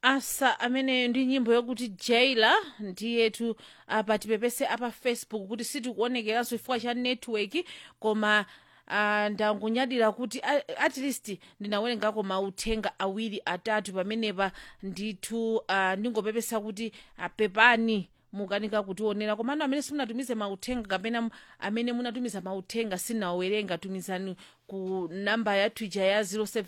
asa ameneyo ndi nyimbo yokuti jaila ndiyetu apa tipepese apa facebook kuti sitikuonekeranso chifukwa cha network koma uh, ndangunyadira kuti a- at least ndinawerengako mauthenga awiri atatu pamenepa ndithu uh, ndingopepesa kuti uh, pepani mukanika kutionera komano amene simunatumize mauthenga kapena m- amene munatumiza mauthenga sinawerenga tumizani ku namba ya twitter ya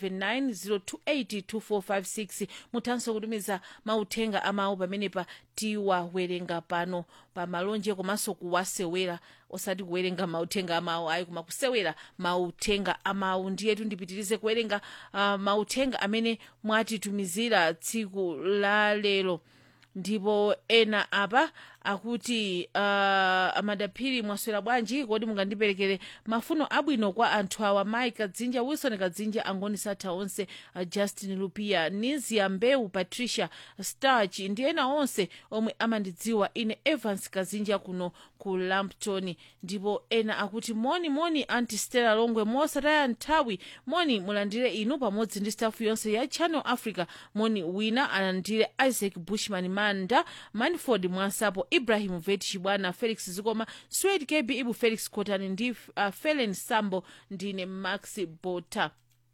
079 muthanso kutumiza mauthenga amawu pamenepa tiwawerenga pano pa malonje komanso kuwasewera osati kuwerenga mauthenga amawu ayi koma kusewera mauthenga amawu ndiyetu ndipitirize kuwerenga uh, mauthenga amene mwatitumizira tsiku la lero ndipo ena apa akuti uh, amadaphiri mwaswera bwanji kodi mungandiperekere mafuno abwino kwa anthu awa mai kadzinja wilson kadzinja angoni satha onse uh, justin lupia nizia mbewu patricia starch ndi ena onse omwe amandidziwa ine evans kadzinja kuno ku lampton ndipo ena akuti moni moni anti stella longwe mosataya nthawi moni mulandire inu pamodzi ndi stafu yonse ya channel africa moni wina alandire isaac bushman manda manford mwansapo ibrahim vet chibwana felix zikoma swed kb ibu felix cotani ndi uh, felen sambo ndine max bota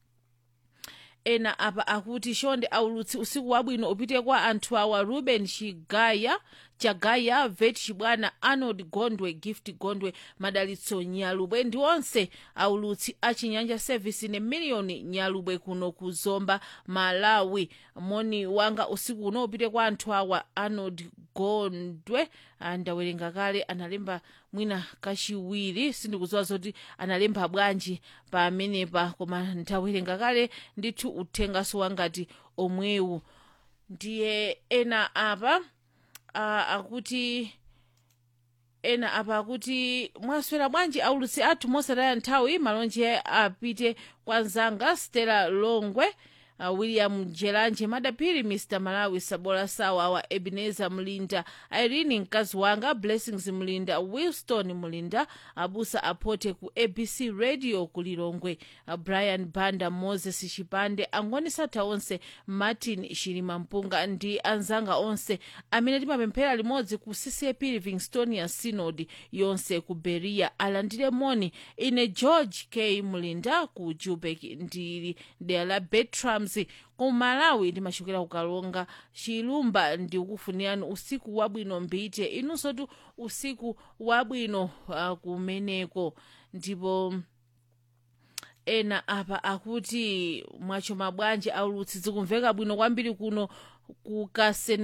ena apa akuti shonde aulutsi usiku wabwino upite kwa anthu awa ruben chigaya chagaya vet chibwana arnold gondwe gift gondwe madalitso nyalubwe ndi onse aulutsi a chinyanja service ne miliyoni nyalubwe kuno ku zomba malawi moni wanga usiku uno upite kwa anthu awa arnold gondwe ah, ndawerenga kale analemba mwina kachiwiri sindikudziwa zoti analemba bwanji pamenepa koma ndawerenga kale ndithu uthengaso wangati omwewu ndiye ena apa uh, akuti ena apa akuti mwaswera bwanji aulutsi athu mosataya nthawi malonje apite kwa nzanga stella longwe uh, william jelanje madaphiri mr malawi sabola sawa awa ebenezer mlinda irene mkazi wanga blessings mlinda wilston mlinda abusa apote ku abc radio ku lilongwe uh, brian banda moses chipande angoni satha onse martin shilima mpunga ndi anzanga onse amene timapemphera limodzi ku ccap livingstonia synod yonse ku beria alandire moni ine george k mlinda ku jubek ndili dera la betrams ku malawi ndimachokera kukalonga chilumba ndikufunirani usiku wabwino mbite inunso tu usiku wabwino uh, kumeneko ndipo ena apa akuti mwacho mabwanji aulutsi zikumveka bwino kwambiri kuno kukasene